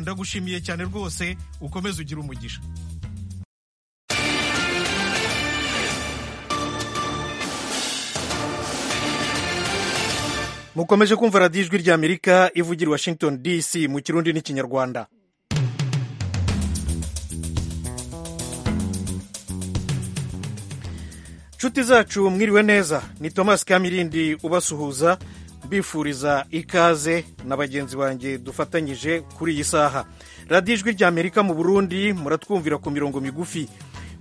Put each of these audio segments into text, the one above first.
ndagushimiye cyane rwose ukomeze ugira umugisha mukomeje kumva radiyo ijwi ry'amerika ivugira i washington dc mu kirundi n'ikinyarwanda nshuti zacu mwiriwe neza ni thomas kamirindi ubasuhuza mbifuriza ikaze na bagenzi banjye dufatanyije kuri iyi saha radiyo ijwi ry'amerika mu burundi muratwumvira ku mirongo migufi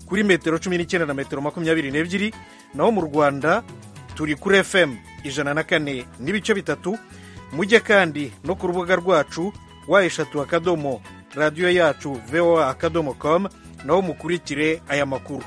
kuri metero cumi n'icyenda na metero makumyabiri n'ebyiri naho mu rwanda turi kuri fm ijana na kane n'ibice bitatu mujye kandi no ku rubuga rwacu wa eshatu akadomo radiyo yacu voa akadomo com naho mukurikire aya makuru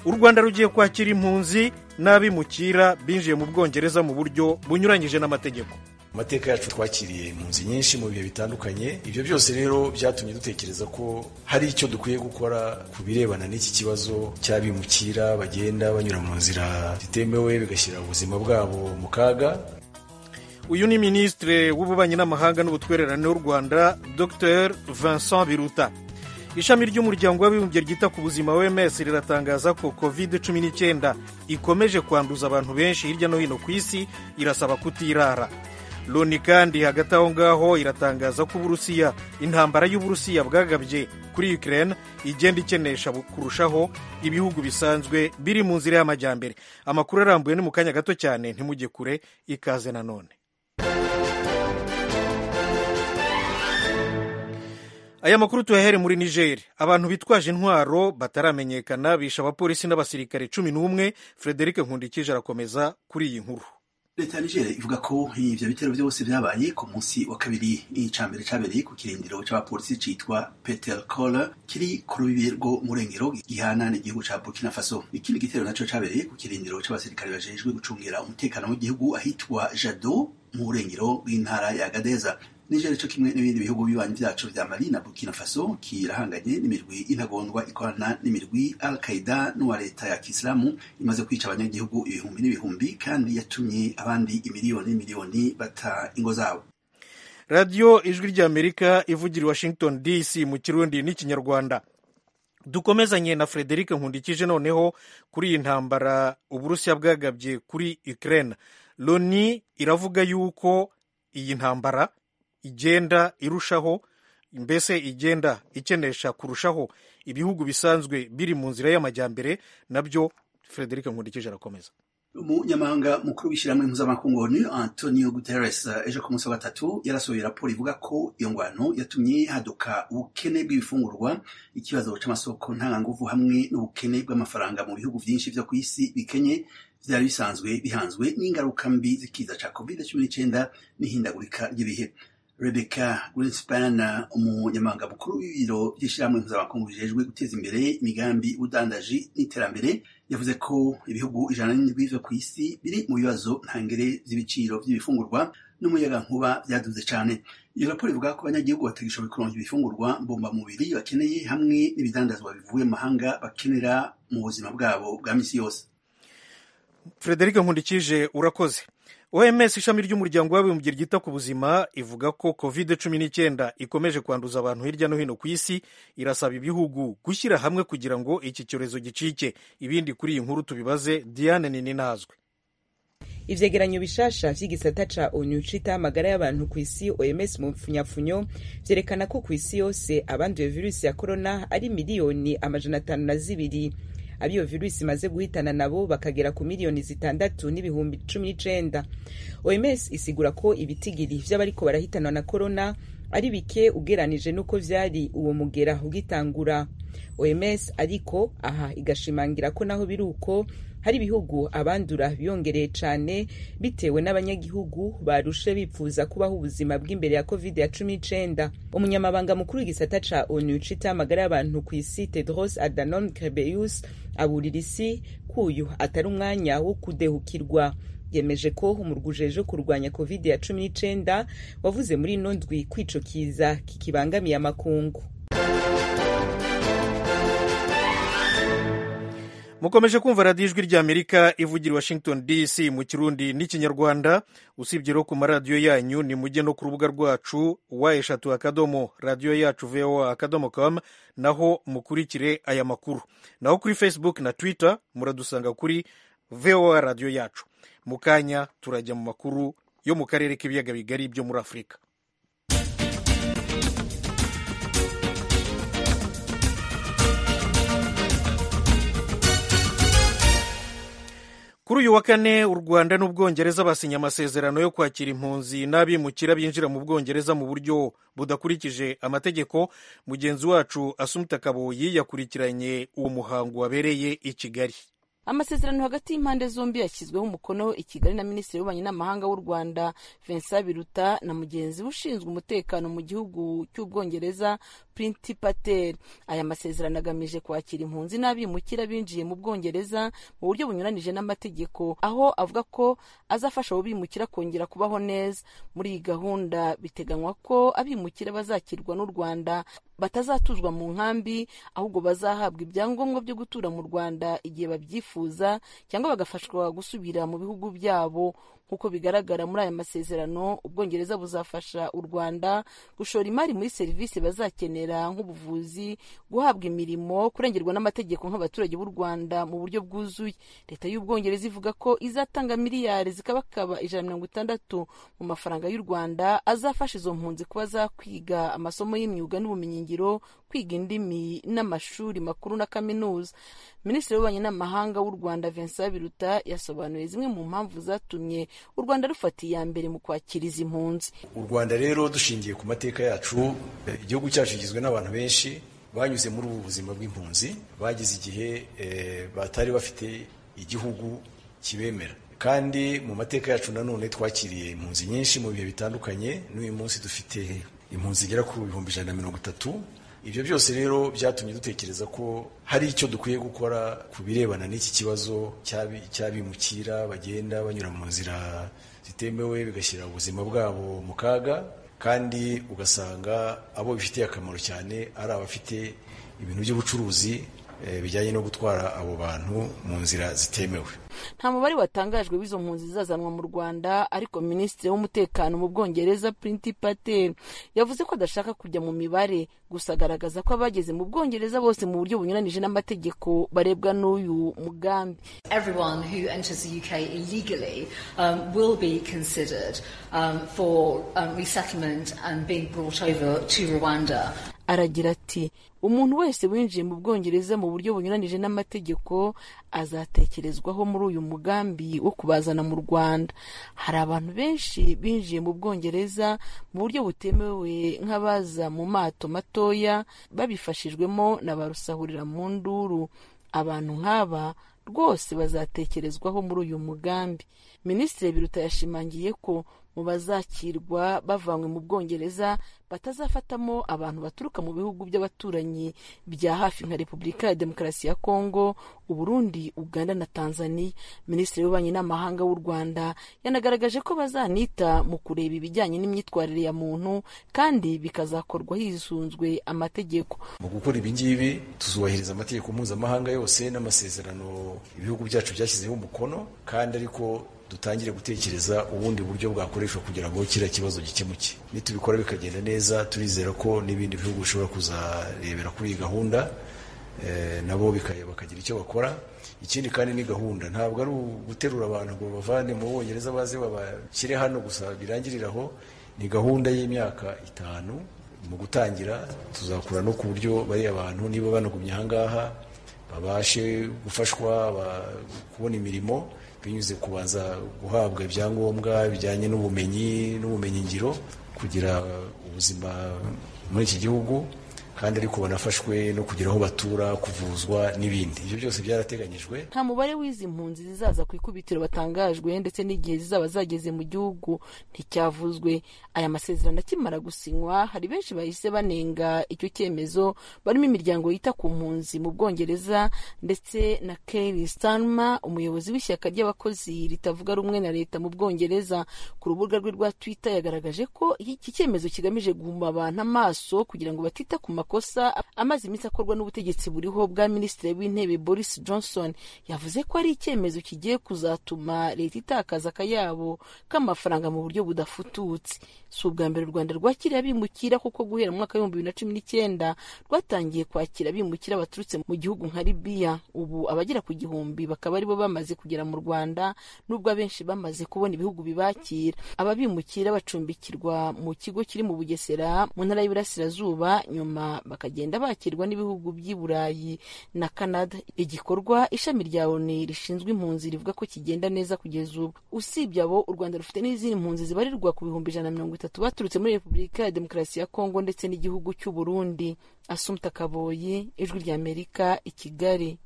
u rwanda rugiye kwakira impunzi n'abimukira binjiye mu bwongereza mu buryo bunyuranyije n'amategeko amateka yacu twakiriye impunzi nyinshi mu bihe bitandukanye ibyo byose rero byatumye dutekereza ko hari icyo dukwiye gukora ku birebana n'iki kibazo cy'abimukira bagenda banyura mu nzira zitemewe bigashyira ubuzima bwabo mu kaga uyu ni minisitiri w'ububanyi n'amahanga n'ubutwererane w'u rwanda dr vincent biruta ishami ry'umuryango w'abibumbye ryita ku buzima wms riratangaza ko covid cumi n'icyenda ikomeje kwanduza abantu benshi hirya no hino ku isi irasaba kutirara loni kandi hagati aho ngaho iratangaza ko uburusiya intambara y'uburusiya bwagabye kuri ukraine igenda ikenesha kurushaho ibihugu bisanzwe biri mu nzira y'amajyambere amakuru arambuye ni mu kanya gato cyane ntimujye kure ikaze nanone aya makuru tuyahere muri niger abantu bitwaje intwaro bataramenyekana bishe abapolisi n'abasirikare cumi n'umwe frederic nkundikije arakomeza kuri iyi nkuru leta ya nigeria ivuga ko ibyo bitero byose byabaye ku munsi wa kabiri icambere cyabereye ku kirindiro cy'abapolisi cyitwa peter cola kiri ku rubibi rwo murengero gihana n'igihugu cya burkina faso ikindi gitero nacyo cyabereye ku kirindiro cy'abasirikare bajejwe gucungira umutekano w'igihugu ahitwa jado mu burengero bw'intara ya gadeza nigeria cyo kimwe n'ibindi bihugu bibanyi byacu vya mali na burkina faso kirahanganye n'imirwi intagondwa ikorana n'imirwi al qaida n'uwa leta ya kisilamu imaze kwica abanyagihugu ibihumbi n'ibihumbi kandi yatumye abandi imiliyoni n'imiliyoni bata ingo zabo radiyo ijwi ry'amerika ivugira i washington dc mu kirundi n'ikinyarwanda dukomezanye na frederic nkundikije noneho kuri iyi ntambara uburusiya bwagabye kuri ukraine loni iravuga yuko iyi ntambara igenda irushaho mbese igenda ikenesha kurushaho ibihugu bisanzwe biri mu nzira y'amajyambere nabyo frederic nkundikije arakomeza umunyamahanga mukuru w'ishyirahamwe mpuzamakungu onu antonio guterres ejo ku munsi wa gatatu yarasohoye raporo ivuga ko iyo ngwano yatumye haduka ubukene bw'ibifungurwa ikibazo cy'amasoko ntanganguvu hamwe n'ubukene bw'amafaranga mu bihugu byinshi byo ku isi bikenye byari bisanzwe bihanzwe n'ingaruka mbi z'ikiza cya covid cumi n'icyenda n'ihindagurika ry'ibihe rebeka Greenspan umunyamabanga mukuru w'ibiro by'ishyirahamwe mpuzamakungu bijejwe guteza imbere imigambi ubudandaji n'iterambere yavuze ko ibihugu ijana n'indwi byo ku isi biri mu bibazo ntangere z'ibiciro by'ibifungurwa n'umuyaga nkuba byaduze cyane iyo raporo ivuga ko abanyagihugu batagishoboye kuronka ibifungurwa mbombamubiri bakeneye hamwe n'ibidandazwa bivuye mu mahanga bakenera mu buzima bwabo bwa minsi yose frederic nkundikije urakoze oms ishami ry'umuryango w'abibumbye ryita ku buzima ivuga ko covid cumi n'icyenda ikomeje kwanduza abantu hirya no hino ku isi irasaba ibihugu gushyira hamwe kugira ngo iki cyorezo gicike ibindi kuri iyi nkuru tubibaze diane nini nazwe ivyegeranyo bishasha vy'igisata ca onu cita amagara y'abantu ku isi oms mu mfunyafunyo vyerekana ko ku isi yose abanduye virusi ya korona ari miliyoni amajana atanu na zibiri abiyo virusi imaze guhitana nabo bakagera ku miliyoni zitandatu n'ibihumbi cumi n'icenda oms isigura ko ibitigiri vy'abariko barahitanwa na korona ari bike ugeranije n'uko vyari uwo mugera ugitangura oms ariko aha igashimangira ko naho biri uko hari ibihugu abandura biyongereye cyane bitewe n'abanyagihugu barushe bipfuza kubaho ubuzima bw'imbere ya covid ya cumi n'icyenda umunyamabanga mukuru w'igisata ca onu cita amagara y'abantu ku isi tedros adhanom ghebreyesus aburira isi kuyu atari umwanya wo kudehukirwa yemeje ko umurwi ujejwe kurwanya covid ya cumi n'icyenda wavuze muri ino ndwi kwicokiza kikibangamiye amakungu mukomeje kumva radiyo ijwi ry'amerika ivugira i washington dc mu kirundi n'ikinyarwanda usibye no ku maradiyo yanyu ni mujye no ku rubuga rwacu wa eshatu akadomo radiyo yacu voa akadomo com naho mukurikire aya makuru naho kuri facebook na twitter muradusanga kuri voa radiyo yacu mu kanya turajya mu makuru yo mu karere k'ibiyaga bigari byo muri afurika kuri uyu wa kane u rwanda n'ubwongereza basinye amasezerano yo kwakira impunzi n'abimukira binjira mu bwongereza mu buryo budakurikije amategeko mugenzi wacu asumita kaboyi yakurikiranye uwo muhango wabereye i kigali amasezerano hagati y'impande zombi yashyizweho umukono i kigali na minisitiri w'ububanyi n'amahanga w'u rwanda vincent biruta na mugenzi we ushinzwe umutekano mu gihugu cy'ubwongereza printi patel aya masezerano agamije kwakira impunzi n'abimukira binjiye mu bwongereza mu buryo bunyuranije n'amategeko aho avuga ko azafasha abo bimukira kongera kubaho neza muri iyi gahunda biteganywa ko abimukira bazakirwa n'u rwanda batazatuzwa mu nkambi ahubwo bazahabwa ibyangombwa byo gutura mu rwanda igihe babyifuza cyangwa bagafashwa gusubira mu bihugu byabo nk'uko bigaragara muri aya masezerano ubwongereza buzafasha u rwanda gushora imari muri serivisi bazakenera nk'ubuvuzi guhabwa imirimo kurengerwa n'amategeko nk'abaturage b'u rwanda mu buryo bwuzuye leta y'ubwongereza ivuga ko izatanga miliyari zikabakaba ijana na mirongo itandatu mu mafaranga y'u rwanda azafasha izo mpunzi kuba zakwiga amasomo y'imyuga n'ubumenyi ngiro kwiga indimi n'amashuri makuru na kaminuza minisitiri w'ububanyi n'amahanga w'u rwanda vincent biruta yasobanuye zimwe mu mpamvu zatumye u rwanda rufata iya mbere mu kwakira izi mpunzi u rwanda rero dushingiye ku mateka yacu igihugu cyacu kigizwe n'abantu benshi banyuze muri ubu buzima bw'impunzi bageze igihe batari bafite igihugu kibemera kandi mu mateka yacu nanone twakiriye impunzi nyinshi mu bihe bitandukanye n'uyu munsi dufite impunzi igera ku bihumbi ijana na mirongo itatu ibyo byose rero byatumye dutekereza ko hari icyo dukwiye gukora ku birebana n'iki kibazo cy'abimukira bagenda banyura mu nzira zitemewe bigashyira ubuzima bwabo mu kaga kandi ugasanga abo bifitiye akamaro cyane ari abafite ibintu by'ubucuruzi bijyanye no gutwara abo bantu mu nzira zitemewe nta mubare watangajwe w'izo mpunzi zizazanwa mu rwanda ariko minisitiri w'umutekano mu bwongereza printi patel yavuze ko adashaka kujya mu mibare gusa agaragaza ko abageze mu bwongereza bose mu buryo bunyuranije n'amategeko barebwa n'uyu mugambi aragira ati umuntu wese winjiye mu bwongereza mu buryo bunyuranije n'amategeko azatekerezwaho muri uyu mugambi wo kubazana mu rwanda hari abantu benshi binjiye mu bwongereza mu buryo butemewe nk'abaza mu mato matoya babifashijwemo na ba rusahurira mu nduru abantu nk'aba rwose bazatekerezwaho muri uyu mugambi minisitiri biruta yashimangiye ko mu bazakirwa bavanywe mu bwongereza batazafatamo abantu baturuka mu bihugu by'abaturanyi bya hafi nka repubulika ya demokarasi ya kongo uburundi uganda na tanzania minisitiri w'ububanyi n'amahanga w'u rwanda yanagaragaje ko bazanita mu kureba ibijyanye n'imyitwarire ya muntu kandi bikazakorwa hisunzwe amategeko mu gukora ibingibi tuzubahiriza amategeko mpuzamahanga yose n'amasezerano ibihugu byacu byashyizeho umukono kandi ariko dutangire gutekereza ubundi buryo bwakoreshwa kugira ngo kiriya kibazo gikemuke nitubikora bikagenda neza turizera ko n'ibindi bihugu bishobora kuzarebera kuri iyi gahunda nabo bikareba bakagira icyo bakora ikindi kandi ni gahunda ntabwo ari uguterura abantu ngo bavane mu bongereza baze babashyire hano gusa birangirire aho ni gahunda y'imyaka itanu mu gutangira tuzakura no ku buryo bariya bantu niba banagumye ahangaha babashe gufashwa kubona imirimo binyuze kubanza guhabwa ibyangombwa bijyanye n'ubumenyi n'ubumenyingiro kugira ubuzima muri iki gihugu kandi ariko banafashwe no kugira aho batura kuvuzwa n'ibindi ibyo byose byarateganyijwe nta mubare w'izi mpunzi zizaza ku ikubitiro batangajwe ndetse n'igihe zizaba zageze mu gihugu nticyavuzwe aya masezerano akimara gusinywa hari benshi bahise banenga icyo cyemezo barimo imiryango yita ku mpunzi mu bwongereza ndetse na Kelly Starmer umuyobozi w'ishyaka ry'abakozi ritavuga rumwe na leta mu bwongereza ku rubuga rwe rwa Twitter yagaragaje ko iki cyemezo kigamije guhuma abantu amaso kugira ngo batita ku makosa amaze iminsi akorwa n'ubutegetsi buriho bwa minisitiri w'intebe boris johnson yavuze ko ari icyemezo kigiye kuzatuma leta itakaza akayabo k'amafaranga mu buryo budafututse si ubwa mbere u rwanda rwakiriye abimukira kuko guhera mu mwaka w'ibihumbi bibiri na cumi n'icyenda rwatangiye kwakira abimukira baturutse mu gihugu nka libiya ubu abagera ku gihumbi bakaba aribo bamaze kugera mu rwanda nubwo abenshi bamaze kubona ibihugu bibakira aba bimukira bacumbikirwa mu kigo kiri mu bugesera mu ntara y'iburasirazuba nyuma bakagenda bakirwa n'ibihugu by'i burayi na canada igikorwa ishami rya oni rishinzwe impunzi rivuga ko kigenda neza kugeza ubu usibye abo u rwanda rufite n'izindi mpunzi zibarirwa ku bihumbi ijana na mirongo itatu baturutse muri repubulika ya demokarasi ya kongo ndetse n'igihugu cy'u burundi asumta kaboyi ijwi ry'amerika i kigali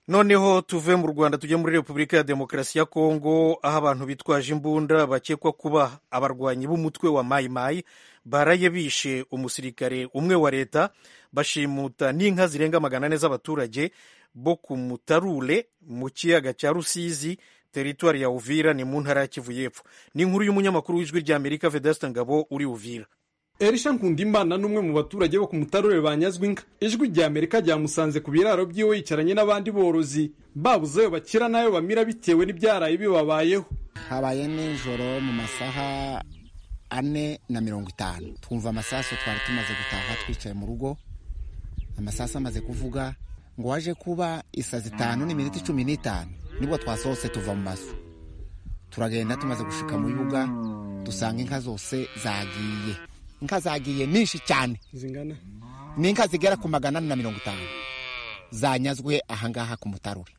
noneho tuve mu rwanda tujye muri repubulika ya demokarasi ya kongo aho abantu bitwaje imbunda bakekwa kuba abarwanyi b'umutwe wa mayimayi baraye bishe umusirikare umwe wa leta bashimuta n'inka zirenga magana ane z'abaturage bo ku mutarure mu kiyaga cya rusizi teritwari ya uvira ni mu ntara ya kivu y'epfo ni inkuru y'umunyamakuru w'ijwi rya amerika vedasita ngabo uri uvira erisha nkundimana n'umwe mu baturage bo ku mutarure banyazwe inka ijwi rya amerika ryamusanze ku biraro by'iwe yicaranye n'abandi borozi babuze ayo bakira n'ayo bamira bitewe n'ibyaraye bibabayeho habaye nijoro mu masaha ane na mirongo itanu twumva amasaso twari tumaze gutaha twicaye mu rugo amasaso amaze kuvuga ngo waje kuba isazi itanu n'iminota icumi n'itanu nibwo twasohose tuva mu mazu turagenda tumaze gushika mu bibuga dusanga inka zose zagiye inka zagiye nyinshi cyane zingana ni inka zigera ku magana ane na mirongo itanu zanyazwe ahangaha ku mutarure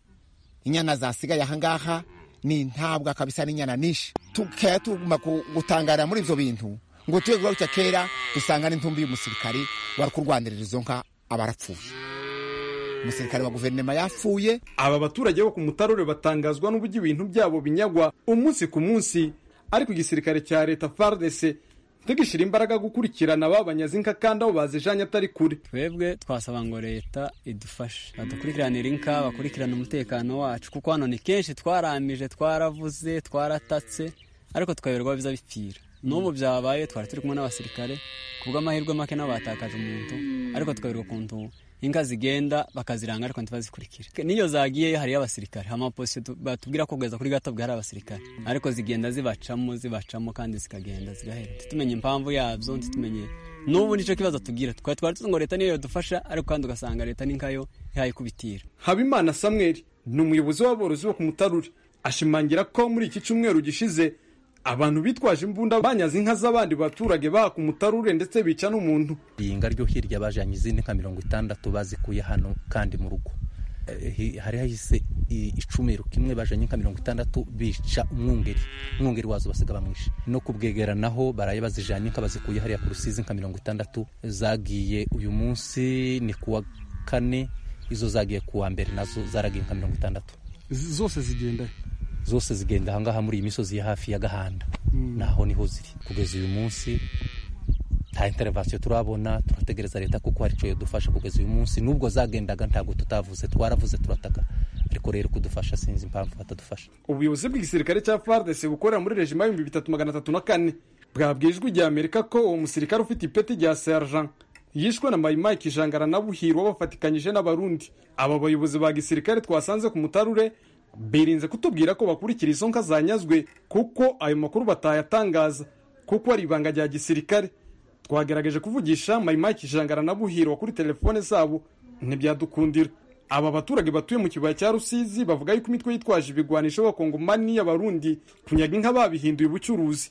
inyana zasigaye ahangaha ni intabwa kabisa n'inyana nyinshi tukaba tuguma ku- gutangarira muri ibyo bintu ngo tube guhaguruka kera dusanga n'intumbi y'umusirikari wari kurwanirira izo nka abarapfuye umusirikari wa guverinoma yapfuye aba baturage bo ku mutarure batangazwa n'uburyo ibintu byabo binyagwa umunsi ku munsi ariko igisirikare cya leta fardese ntigishyira imbaraga gukurikirana ba banyazinka kandi aho bazijanye atari kure twebwe twasaba ngo leta idufashe badukurikiranira inka bakurikirana umutekano wacu kuko hano ni kenshi twaramije twaravuze twaratatse ariko tukayoberwa biza bipfira n'ubu byabaye twari turi kumwe n'abasirikare ku bw'amahirwe make nabo batakaje umuntu ariko tukayoberwa ukuntu inka zigenda bakaziranga ariko ntibazikurikire n'iyo zagiyeyo hariyo abasirikare amaposite tu- batubwira ko kugeza kuri gato bwari abasirikare ariko zigenda zibacamo zibacamo kandi zikagenda zigahera ntitumenye impamvu yabyo ntitumenye n'ubu nicyo kibazo tugira twari twari tuzi ngo leta niyo yadufasha ariko kandi ugasanga leta n'inkayo yayikubitira habimana samweri ni umuyobozi w'aborozi bo ku mutarure ashimangira ko muri iki cyumweru gishize abantu bitwaje imbunda banyaze inka z'abandi baturage baha ku mutarure ndetse bica n'umuntu iringa ryo hirya bajyanye izindi nka mirongo itandatu bazikuye hano kandi mu rugo Eh, hi- hari hahise i- icumero kimwe bajyanye nka mirongo itandatu bica umwungeri umwungeri wazo basiga bamwishe no kubwegera naho baraye bazijyanye nka bazikuye hariya ku rusizi nka mirongo itandatu zagiye uyu munsi ni kuwa kane izo zagiye kuwa mbere nazo zaragiye nka mirongo itandatu zose zigenda zose zigenda ahangaha muri iyi misozi ya hafi ya gahanda naho niho ziri kugeza uyu munsi nta interevasiyo turabona turategereza leta kuko hari icyo yadufasha kugeza uyu munsi nubwo zagendaga ntabwo tutavuze twaravuze turataka ariko rero kudufasha sinzi impamvu batadufasha ubuyobozi bw'igisirikare cya fardese bukorera muri rejima y'ibihumbi bitatu magana atatu na kane bwabwiye ijwi rya amerika ko uwo musirikare ufite ipeti rya sergent yishwe na mayimayi kijangara na buhirwa bafatikanyije n'abarundi aba bayobozi ba gisirikare twasanze ku mutarure birinze kutubwira ko bakurikira izo nka zanyazwe kuko ayo makuru batayatangaza kuko ari ibanga rya gisirikare twagerageje kuvugisha mayimayi kijangara na buhirwa kuri telefone zabo ntibyadukundira aba baturage batuye mu kibaya cya rusizi bavuga yuko imitwe yitwaje ibigwanisho b'abakongomani y'abarundi kunyaga inka babihinduye ubucuruzi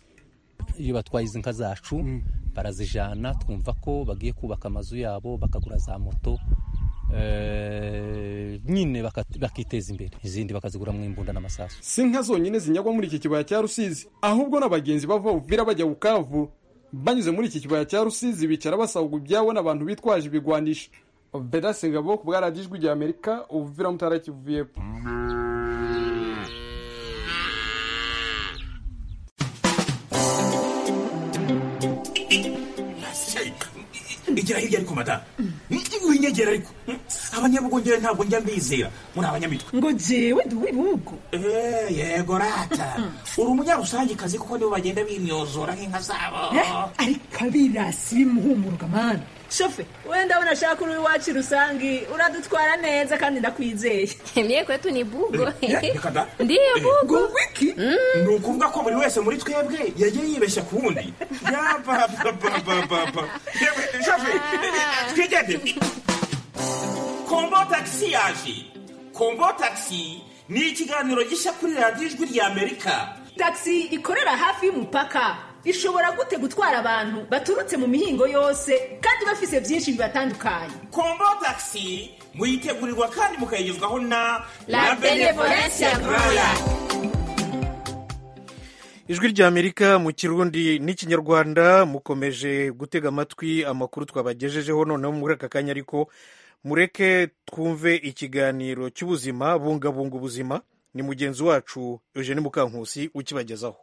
iyo batwaye izi nka zacu barazijana twumva ko bagiye kubaka amazu yabo bakagura za moto eh, nyine baka- bakiteza imbere izindi bakaziguramo imbunda n'amasasu si inka zonyine zinyagwa muri iki kibaya cya rusizi ahubwo n'abagenzi bava uvira bajya bukavu banyuze muri iki kibaya cya rusizi bicara basahugwa ibyabo n'abantu bitwaje ibigwanisho vedasi ngabo ku bwa radiyo ijwi rya amerika uvira mu ntara ya kivu y'epfo igera hirya ariko madamu winyegera ariko abanyabugongere ntabwo njya mbizera muri abanyamitwe ngo jewe ndi uw'ibihugu Eh, yego rata uri umunyarusangicazi kuko nibo bagenda bimyozora nk'inka zabo Eh, ariko abirasi bimuhumuruka mana shofe wenda abona ashaka uri iwacu rusange uradutwara neza kandi ndakwizeye Mie kwetu ni bugo. Eh, reka da. Ndiyo bugo. wiki ni ukuvuga ko buri wese muri twebwe yagiye yibeshya ku wundi yapapapapapa yewe shafe twigende kombo tagisi yaje kombo tagisi ni ikiganiro gishya kuri radiyo ijwi ry'amerika tagisi ikorera hafi y'umupaka ishobora gute gutwara abantu baturutse mu mihingo yose kandi bafise byinshi bibatandukanye kombo tagisi muyitegurirwa kandi mukayigezwaho na La Benevolence Royal. ijwi ry'amerika mu kirundi n'ikinyarwanda mukomeje gutega amatwi amakuru twabagejejeho noneho muri aka kanya ariko mureke twumve ikiganiro cy'ubuzima bungabunga ubuzima ni mugenzi wacu eugene mukankusi ukibagezaho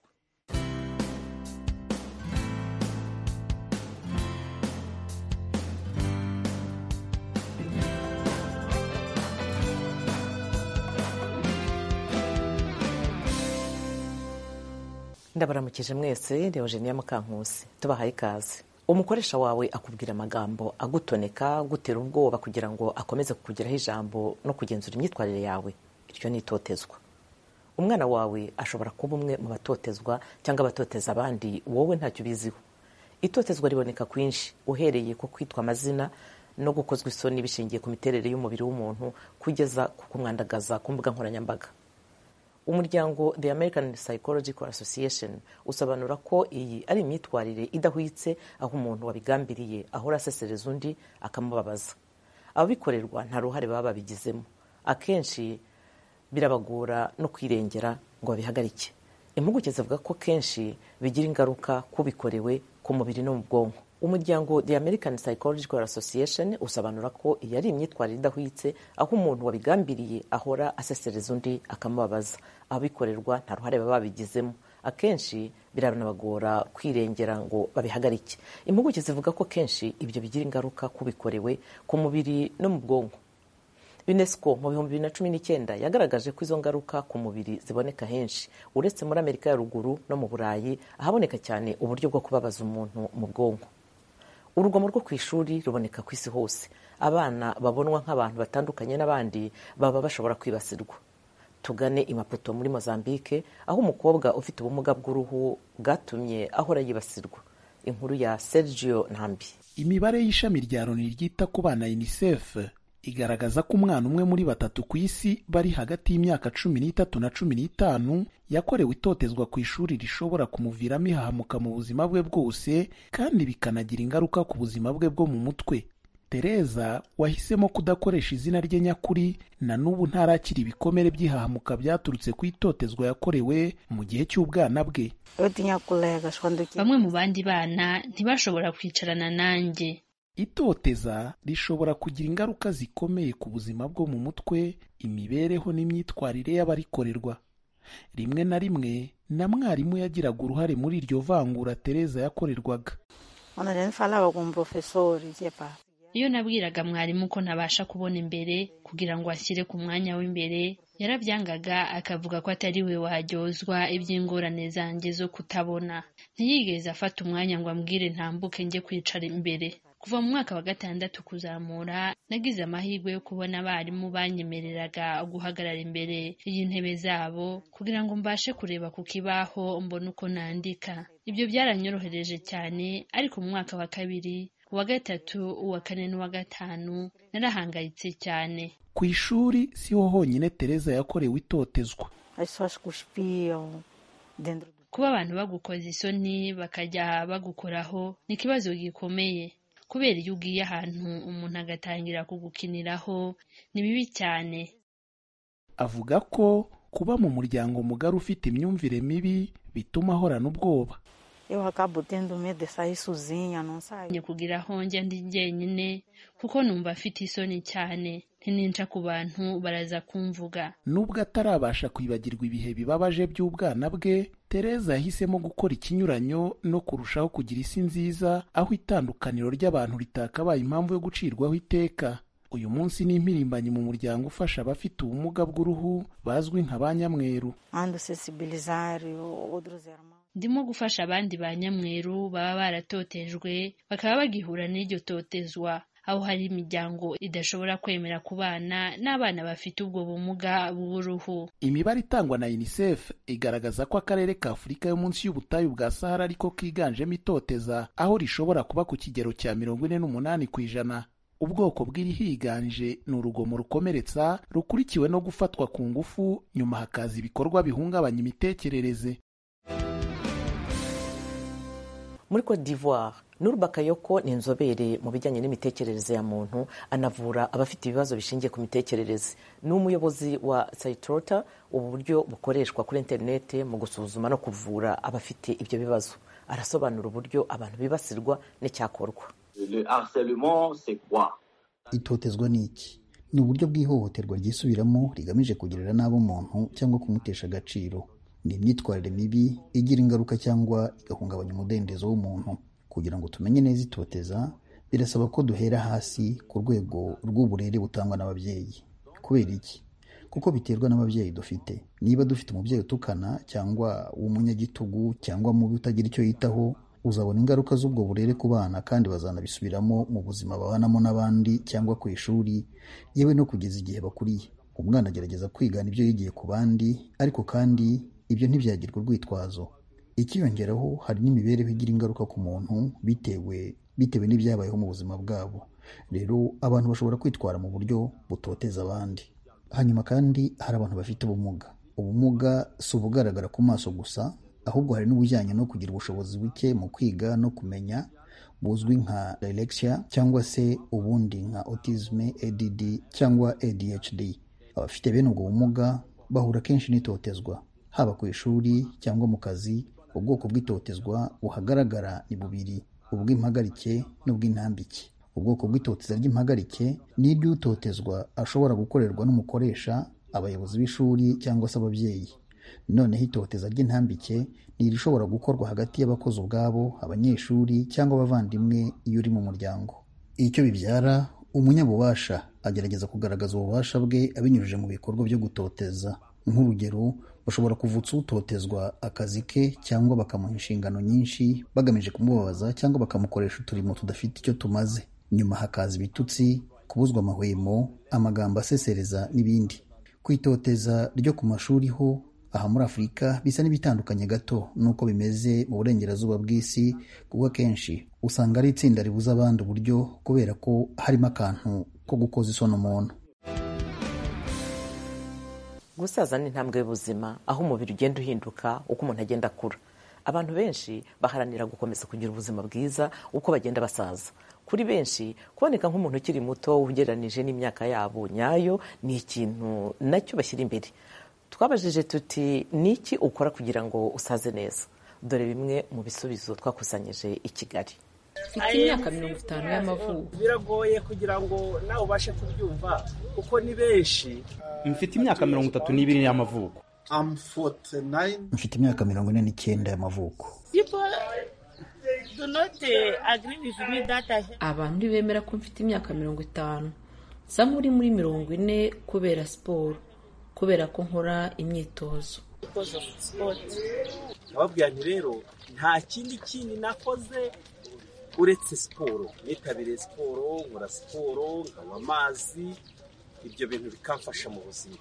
ndabaramukije mwese Leogenia Mukankusi tubahaye ikaze umukoresha wawe akubwira amagambo agutoneka gutera ubwoba kugira ngo akomeze kukugiraho ijambo no kugenzura imyitwarire yawe iryo ni itotezwa umwana wawe ashobora kuba umwe mu batotezwa cyangwa abatoteza abandi wowe ntacyo ubiziho itotezwa riboneka kwinshi uhereye ku kwitwa amazina no gukozwa isoni bishingiye ku miterere y'umubiri w'umuntu kugeza ku kumwandagaza ku mbuga nkoranyambaga umuryango the american psychological association usobanura ko iyi ari imyitwarire idahwitse aho umuntu wabigambiriye ahora asesereza undi akamubabaza ababikorerwa nta ruhare baba babigizemo akenshi birabagora no kwirengera ngo babihagarike impuguke zivuga ko kenshi bigira ingaruka ku bikorewe ku mubiri no mu bwonko umuryango the american psychological association usobanura ko iyi ari imyitwarire idahwitse aho umuntu wabigambiriye ahora asesereza undi akamubabaza ababikorerwa nta ruhare baba babigizemo akenshi biranabagora kwirengera ngo babihagarike impuguke zivuga ko kenshi ibyo bigira ingaruka ku bikorewe ku mubiri no mu bwonko unesco mu bihumbi bibiri na cumi n'icyenda yagaragaje ko izo ngaruka ku mubiri ziboneka henshi uretse muri amerika ya ruguru no mu burayi ahaboneka cyane uburyo bwo kubabaza umuntu mu bwonko urugomo rwo ku ishuri ruboneka ku isi hose abana babonwa nk'abantu batandukanye n'abandi baba bashobora kwibasirwa tugane imaputo muri mozambique aho umukobwa ufite ubumuga bw'uruhu bwatumye ahora yibasirwa inkuru ya sergio ntambi imibare y'ishami rya loni ryita ku bana unicef igaragaza ko umwana umwe muri batatu ku isi bari hagati y'imyaka cumi n'itatu na cumi n'itanu yakorewe itotezwa ku ishuri rishobora kumuviramo ihahamuka mu buzima bwe bwose kandi bikanagira ingaruka ku buzima bwe bwo mu mutwe tereza wahisemo kudakoresha izina rye nyakuri na n'ubu ntarakira ibikomere by'ihahamuka byaturutse ku itotezwa yakorewe mu gihe cy'ubwana bwe bamwe mu bandi bana ntibashobora kwicarana nanjye itoteza rishobora kugira ingaruka zikomeye ku buzima bwo mu mutwe imibereho n'imyitwarire y'abarikorerwa rimwe na rimwe na mwarimu yagiraga uruhare muri iryo vangura tereza yakorerwaga iyo nabwiraga mwarimu ko ntabasha kubona imbere kugira ngo ashyire ku mwanya w'imbere yarabyangaga akavuga ko atari we waryozwa iby'ingorane zanjye zo kutabona ntiyigeze afata umwanya ngo ambwire ntambuke njye kwicara imbere kuva mu mwaka wa gatandatu kuzamura nagize amahirwe yo kubona abarimu banyemereraga guhagarara imbere y'intebe zabo kugira ngo mbashe kureba ku kibaho mbone uko nandika ibyo byaranyorohereje cyane ariko mu mwaka wa kabiri uwa gatatu uwa kane n'uwa gatanu narahangayitse cyane ku ishuri siho honyine tereza yakorewe itotezwa kuba abantu bagukoza isoni bakajya bagukoraho ni ikibazo gikomeye kubera iyo ugiye ahantu umuntu agatangira kugukiniraho ni bibi cyane avuga ko kuba mu muryango mugari ufite imyumvire mibi bituma ahorana ubwoba Eu acabo tendo medo de sair sozinha, não ni saio. kugira aho njya ndi jyenyine kuko numva afite isoni cyane ntininca ku bantu baraza kumvuga nubwo atarabasha kwibagirwa ibihe bibabaje by'ubwana bwe tereza yahisemo gukora ikinyuranyo no kurushaho kugira isi nziza aho itandukaniro ry'abantu ritakabaye impamvu yo gucirwaho iteka uyu munsi ni impirimbanyi mu muryango ufasha abafite ubumuga bw'uruhu bazwi nka ba nyamweru ando sensibilizar outros irmãos. ndimo gufasha abandi ba nyamweru baba baratotejwe bakaba bagihura n'iryo totezwa aho hari imiryango idashobora kwemera kubana n'abana bafite ubwo bumuga bw'uruhu imibare itangwa na unicef igaragaza ko akarere ka afurika yo munsi y'ubutayu bwa sahara ariko kiganjemo itoteza aho rishobora kuba ku kigero cya mirongo ine n'umunani ku ijana ubwoko bw'irihiganje ni urugomo rukomeretsa rukurikiwe no gufatwa ku ngufu nyuma hakaza ibikorwa bihungabanya imitekerereze muri cote d'ivoire n'urubakayoko ni inzobere mu bijyanye n'imitekerereze ya muntu anavura abafite ibibazo bishingiye ku mitekerereze ni umuyobozi wa sayitorota ubu buryo bukoreshwa kuri interinete mu gusuzuma no kuvura abafite ibyo bibazo arasobanura uburyo abantu bibasirwa n'icyakorwa Le harcèlement, c'est quoi itotezwa ni iki ni uburyo bw'ihohoterwa ryisubiramo rigamije kugirira nabi umuntu cyangwa kumutesha agaciro ni imyitwarire mibi igira ingaruka cyangwa igahungabanya umudendezo w'umuntu kugira ngo tumenye neza itoteza birasaba ko duhera hasi ku rwego rw'uburere butangwa n'ababyeyi kubera iki kuko biterwa n'ababyeyi dufite niba dufite umubyeyi utukana cyangwa w'umunyagitugu cyangwa mubi utagira icyo yitaho uzabona ingaruka z'ubwo burere ku bana kandi bazanabisubiramo mu buzima babanamo n'abandi cyangwa ku ishuri yewe no kugeza igihe bakuriye umwana agerageza kwigana ibyo yigiye ku bandi ariko kandi ibyo ntibyagirwa urwitwazo ikiyongeraho hari n'imibereho igira ingaruka ku muntu bitewe bitewe n'ibyabayeho mu buzima bwabo rero abantu bashobora kwitwara mu buryo butoteza abandi hanyuma kandi hari abantu bafite ubumuga ubumuga si ubugaragara ku maso gusa ahubwo hari n'ubujyanye no kugira ubushobozi buke mu kwiga no kumenya buzwi nka dyslexia cyangwa se ubundi nka autisme ADD cyangwa ADHD abafite bene ubwo bumuga bahura kenshi n'itotezwa haba ku ishuri cyangwa mu kazi ubwoko bw'itotezwa buhagaragara ni bubiri ubw'impagarike n'ubw'intambike ubwoko bw'itoteza ry'impagarike ni iry'utotezwa ashobora gukorerwa n'umukoresha abayobozi b'ishuri cyangwa se ababyeyi noneho itoteza ry'intambike ni irishobora gukorwa hagati y'abakozi ubwabo abanyeshuri cyangwa abavandimwe iyo uri mu muryango icyo bibyara umunyabubasha agerageza kugaragaza ububasha bwe abinyujije mu bikorwa byo gutoteza nk'urugero bashobora kuvutsa utotezwa akazi ke cyangwa bakamuha inshingano nyinshi bagamije kumubabaza cyangwa bakamukoresha uturimo tudafite icyo tumaze nyuma hakaza ibitutsi kubuzwa amahwemo amagambo asesereza n'ibindi kwitoteza ryo ku mashuri ho aha muri afurika bisa n'ibitandukanye gato n'uko bimeze mu burengerazuba bw'isi kuko akenshi usanga ari itsinda ribuza abandi uburyo kubera ko harimo akantu ko gukoza isoni umuntu gusaza ni intambwe y'ubuzima aho umubiri ugenda uhinduka uko umuntu agenda akura abantu benshi baharanira gukomeza kugira ubuzima bwiza uko bagenda basaza kuri benshi kuboneka nk'umuntu ukiri muto ugereranije n'imyaka yabo nyayo ni ikintu nacyo bashyira imbere twabajije tuti ni iki ukora kugira ngo usaze neza dore bimwe mu bisubizo twakusanyije i kigali mfite imyaka mirongo itanu y'amavuko biragoye kugira ngo nawe ubashe kubyumva kuko ni benshi mfite imyaka mirongo itatu n'ibiri y'amavuko mfite imyaka mirongo ine n'icyenda y'amavuko abantu ntibemera ko mfite imyaka mirongo itanu nsa nk'uri muri mirongo ine kubera siporo kubera ko nkora imyitozo ababwira nti rero nta kindi kindi nakoze uretse siporo nitabiriye siporo nkora siporo nkanywa amazi ibyo bintu bikamfasha mu buzima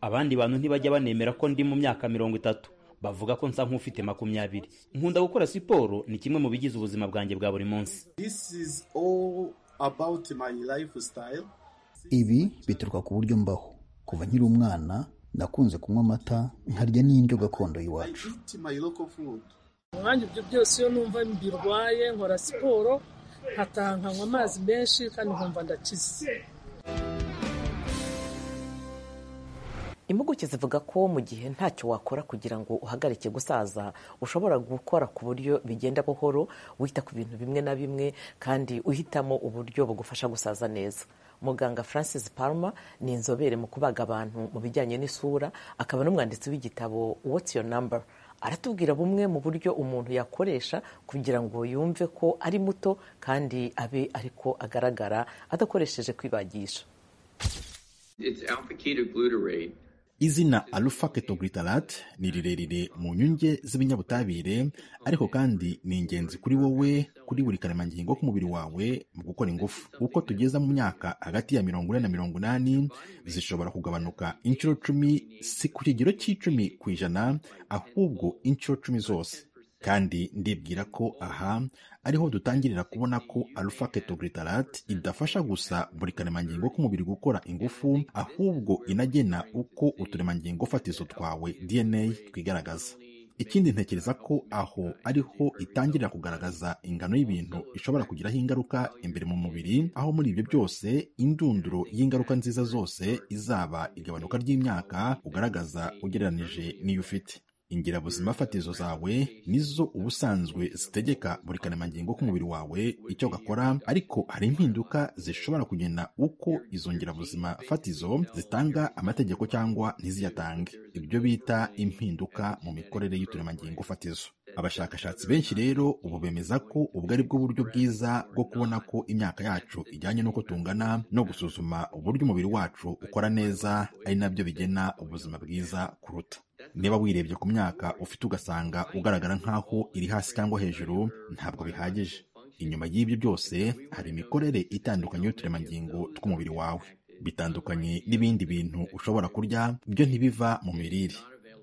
abandi bantu ntibajya banemera ko ndi mu myaka mirongo itatu bavuga ko nsa nk'ufite makumyabiri nkunda gukora siporo ni kimwe mu bigize ubuzima bwanjye bwa buri munsi ibi bituruka ku buryo mbaho kuva nkiri umwana nakunze kunywa amata nkarya n'indyo gakondo y'iwacu umwanya ibyo byose iyo numva mbirwaye nkora siporo nkataha nkanywa amazi menshi kandi nkumva ndakize impuguke zivuga ko mu gihe ntacyo wakora kugira ngo uhagarike gusaza ushobora gukora ku buryo bigenda buhoro wita ku bintu bimwe na bimwe kandi uhitamo uburyo bugufasha gusaza neza muganga francis palma ni inzobere mu kubaga abantu mu bijyanye n'isura akaba n'umwanditsi w'igitabo what's your number aratubwira bumwe mu buryo umuntu yakoresha kugira ngo yumve ko ari muto kandi abe ariko agaragara adakoresheje kwibagisha It's alpha ketoglutarate. izina alpha ketoglutarate ni rirerire mu nyunge z'ibinyabutabire ariko kandi ni ingenzi kuri wowe kuri buri karemangingo k'umubiri wawe mu gukora ingufu uko tugeze mu myaka hagati ya mirongo ine na mirongo inani zishobora kugabanuka inshuro cumi si ku kigero cy'icumi ku ijana ahubwo inshuro cumi zose kandi ndibwira ko aha ariho dutangirira kubona ko alpha ketoglutarate idafasha gusa buri karemangingo k'umubiri gukora ingufu ahubwo inagena uko uturemangingo fatizo twawe dna twigaragaza ikindi ntekereza ko aho ariho itangirira kugaragaza ingano y'ibintu ishobora kugiraho ingaruka imbere mu mubiri aho muri ibyo byose indunduro y'ingaruka nziza zose izaba igabanuka ry'imyaka ugaragaza ugereranije n'iyo ufite ingirabuzima fatizo zawe nizo ubusanzwe zitegeka buri karemangingo k'umubiri wawe icyo gakora ariko hari impinduka zishobora kugena uko izo ngirabuzima fatizo zitanga amategeko cyangwa ntiziyatange ibyo bita impinduka mu mikorere y'uturemangingo fatizo abashakashatsi benshi rero ubu bemeza ko ubwo ari bwo buryo bwiza bwo kubona ko imyaka yacu ijyanye n'uko tungana no gusuzuma uburyo umubiri wacu ukora neza ari nabyo bigena ubuzima bwiza kuruta niba wirebye ku myaka ufite ugasanga ugaragara nk'aho iri hasi cyangwa hejuru ntabwo bihagije inyuma y'ibyo byose hari imikorere itandukanye y'uturemangingo tw'umubiri wawe bitandukanye n'ibindi bintu ushobora kurya byo ntibiva mu mirire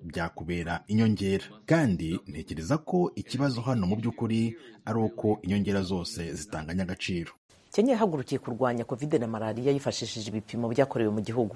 byakubera inyongera kandi ntekereza ko ikibazo hano mu by'ukuri ari uko inyongera zose zitanganya agaciro kenya yahagurukiye kurwanya covid na malariya yifashishije ibipimo byakorewe mu gihugu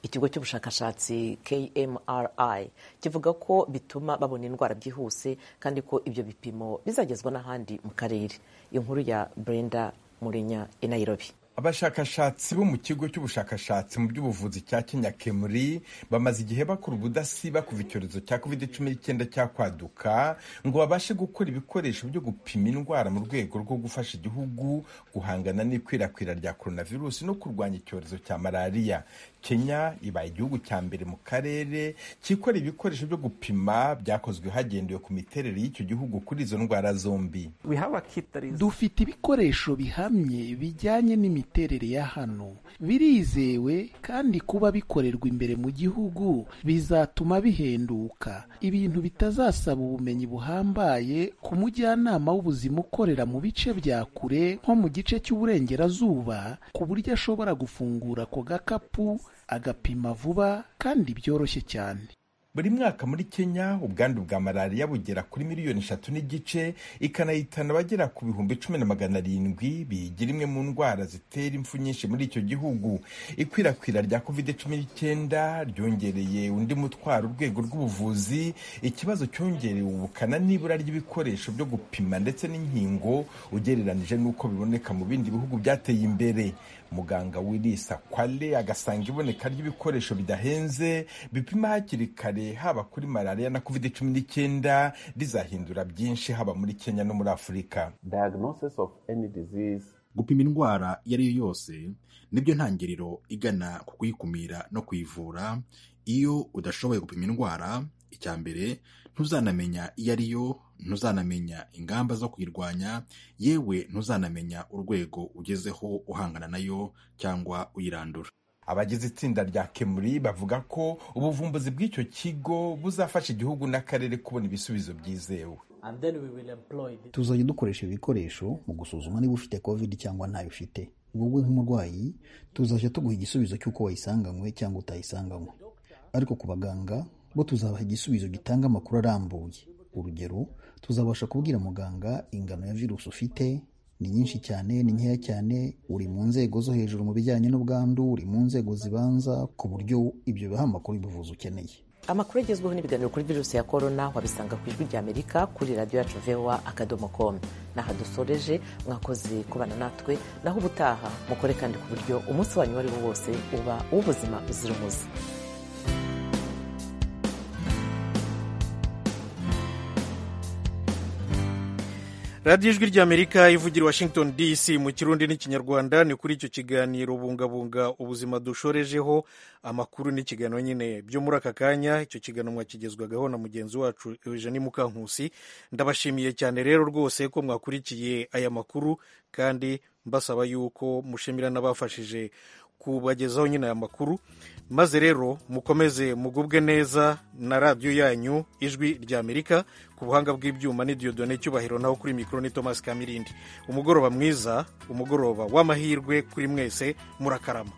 ikigo cy'ubushakashatsi kmri kivuga ko bituma babona indwara byihuse kandi ko ibyo bipimo bizagezwa n'ahandi mu karere inkuru ya brenda murinya i nairobi abashakashatsi bo mu kigo cy'ubushakashatsi mu by'ubuvuzi cya kenya kemuri bamaze igihe bakora ubudasiba kuva icyorezo cya covid cumi n'icyenda cyakwaduka ngo babashe gukora ibikoresho byo gupima indwara mu rwego rwo gufasha igihugu guhangana n'ikwirakwira rya coronavirus no kurwanya icyorezo cya malariya kenya ibaye igihugu cya mbere mu karere cyikora ibikoresho byo gupima byakozwe hagendewe ku miterere y'icyo gihugu kuri izo ndwara zombi dufite ibikoresho bihamye bijyanye n'imiterere imiterere ya hano birizewe kandi kuba bikorerwa imbere mu gihugu bizatuma bihenduka ibintu bitazasaba ubumenyi buhambaye ku mujyanama w'ubuzima ukorera mu bice bya kure nko mu gice cy'uburengerazuba ku buryo ashobora gufungura ako gakapu agapima vuba kandi byoroshye cyane buri mwaka muri kenya ubwandu bwa malariya bugera kuri miliyoni eshatu n'igice ikanahitana abagera ku bihumbi cumi na magana arindwi biyigira imwe mu ndwara zitera impfu nyinshi muri icyo gihugu ikwirakwira rya covid cumi n'icyenda ryongereye undi mutwaro urwego rw'ubuvuzi ikibazo cyongerewe ubukana n'ibura ry'ibikoresho byo gupima ndetse n'inkingo ugereranije n'uko biboneka mu bindi bihugu byateye imbere muganga wirisa kwale agasanga iboneka ry'ibikoresho bidahenze bipima hakiri kare haba kuri malariya na covid cumi n'icyenda rizahindura byinshi haba muri kenya no muri afurika gupima indwara iyo ari yo yose nibyo ntangiriro igana ku kuyikumira no kuyivura iyo udashoboye gupima indwara icya mbere ntuzanamenya iyo ari yo ntuzanamenya ingamba zo kuyirwanya yewe ntuzanamenya urwego ugezeho uhangana nayo cyangwa uyirandura abagize itsinda rya kemuri bavuga ko ubuvumbuzi bw'icyo kigo buzafasha igihugu n'akarere kubona ibisubizo byizewe tuzajya dukoresha ibikoresho mu gusuzuma niba ufite covid cyangwa ntayo ufite wowe nk'umurwayi tuzajya tuguha igisubizo cy'uko wayisanganywe cyangwa utayisanganywe ariko ku baganga bo tuzabaha igisubizo gitanga amakuru arambuye urugero tuzabasha kubwira muganga ingano ya virusi ufite ni nyinshi cyane ni nkeya cyane uri mu nzego zo hejuru mu bijyanye n'ubwandu uri mu nzego zibanza ku buryo ibyo biha amakuru y'ubuvuzi ukeneye amakuru agezweho n'ibiganiro kuri virusi ya korona wabisanga ku ijwi ry'amerika kuri radiyo yacu vewa akadomo komu n'aha dusoreje mwakoze kubana natwe naho ubutaha mukore kandi ku buryo umunsi wanyu uwo ari wo wose uba uw'ubuzima uzira umuze radiyo ijwi ry'amerika ivugira washington dc mu kirundi n'ikinyarwanda ni kuri icyo kiganiro bungabunga ubuzima dushorejeho amakuru n'ikiganiro nyine byo muri aka kanya icyo kiganiro mwakigezwagaho na mugenzi wacu eugenie mukankusi ndabashimiye cyane rero rwose ko mwakurikiye aya makuru kandi mbasaba yuko mushimira n'abafashije kubagezaho nyine aya makuru maze rero mukomeze mugubwe neza na radiyo yanyu ijwi rya amerika ku buhanga bw'ibyuma n'idiyodone cyubahiro naho kuri mikoro ni thomas kamirindi umugoroba mwiza umugoroba w'amahirwe kuri mwese murakarama